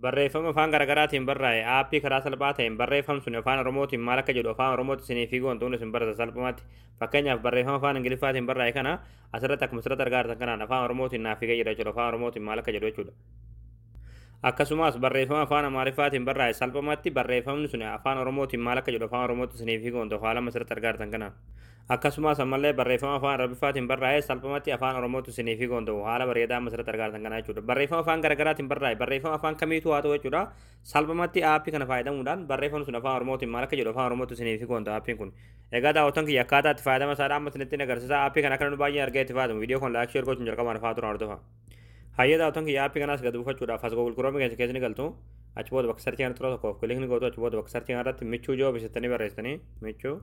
barreeffama afaan garaagaraatiin barraa'e aappii karaa salphaa ta'een barreeffam sun afaan oromootiin maal akka jedhu afaan oromootti isinii fi wantoonni isin barata salphumatti fakkeenyaaf barreeffama afaan ingiliffaatiin barraa'e kana asirratti akkuma asirratti argaa jirtan kanaan afaan oromootiin naaf figee jira jechuudha afaan oromootiin maal akka jedhu jechuudha. akkasumas barreeffama afaan amaariffaatiin barraa'e salphumatti barreeffamni sun afaan oromootiin maal akka jedhu afaan oromootti isinii fi wantoota afaan lama asirratti argaa jirtan kanaan. akkasumas ammallee barreeffama afaan arabiffaatiin barraa'e salphumatti afaan oromootti isinii fi gonda'u haala bareedaa amma asirratti argaa jirtan kana jechuudha barreeffama afaan garaagaraatiin barraa'e barreeffama afaan kamiitu haa ta'u jechuudha salphumatti aappii kana fayyadamuudhaan barreeffamni sun afaan oromootiin maal akka jedhu afaan oromootti isinii fi gonda'u aappiin kun egaa daawwattoon kiyya akkaataa itti fayyadama isaadha amma isinitti agarsiisa aappii kana akka nu baay'ee argee itti fayyadamu viidiyoo kun laayik sheer gochuun jalqabaan afaan turan hordofa hayyee daawwattoon kiyya aappii kanaas gad buufachuudhaaf as googul kiroomii keessa keessi ni galtu achi booda bakka sarchii kana tura tokkoof kilikni gootu achi booda bakka sarchii kanarratti michuu joo bisattanii barreessitanii michuu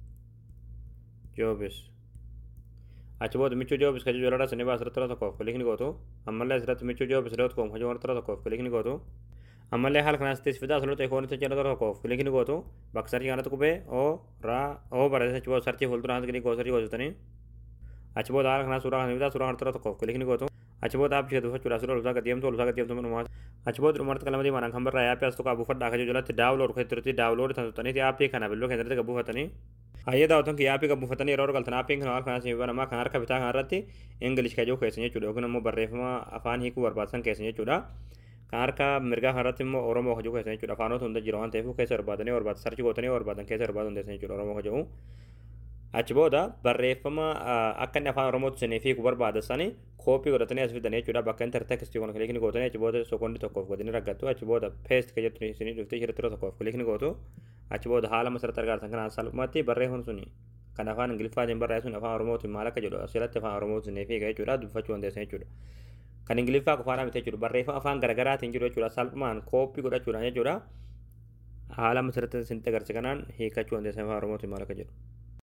joobis achi booda michuu joobis kan jechuudha sanii baas irratti tokkoof kilikni gootu ammallee asirratti michuu joobis dot com kan jechuudha tokkoof kilikni gootu ammallee haala kanaas itti fidaa asirratti ikoonitti jedhu tokkoof kilikni gootu bakka sarchii kanatti qubee o raa o barreessa achi booda sarchii fuuldura kanatti kilikni gootu sarchii gootanii achi booda haala kanaas suuraa kana fidaa suuraa kanatti tokkoof kilikni gootu achi booda aappii ishee duufachuudhaaf suuraa olsaa gadi deemtu olsaa gadi deemtu dhumaa achi booda dhumarratti qalama diimaadhaan kan barraa'e aappii as tokko buufadhaa kan jalatti daawulood kan turtii daawulood kan tuttaniiti aappii kana billoo keessatti kan buufatanii hayyee daawwatan kiyya aappii kan buufatanii yeroo galtan aappiin kan haala kanaas banamaa kan harka bitaa kanarratti ingilish kan jiru keessan jechuudha yookiin immoo barreeffama afaan hiikuu barbaachisan keessan jechuudha kan harka mirgaa kanarratti immoo oromoo kan jiru keessan jechuudha afaanota hunda jira waan ta'eef keessa barbaadanii barbaadan sarchi gootanii barbaadan keessa barbaadu hundeessan jechuudha oromoo kan jiru achi booda barreeffama akka inni afaan oromootti isinii fiiku barbaadan sani kooppii godhatanii as fidanii jechuudha bakka intar tekstii kun kilikni gootanii achi booda sekoondii tokkoof godhanii raggattu achi booda peest kan jettu isinii dhuftee shirtira tokkoof kilikni gootu achi booda haala masarratti argaatan kanaan salphumatti barreeffamni suni kan afaan ingiliffaatiin barreeffame sun afaan oromootiin maal akka jedhu asirratti afaan oromootiin isinii fiiga jechuudha dubbifachuu dandeessan jechuudha. Kan ingiliffaa qofaadhaan miti jechuudha barreeffama afaan garaagaraatiin jiru jechuudha salphumaan kooppii godhachuudhaan jechuudha haala masarratti isinitti agarsiisa kanaan hiikachuu dandeessan afaan oromootiin maal akka jedhu.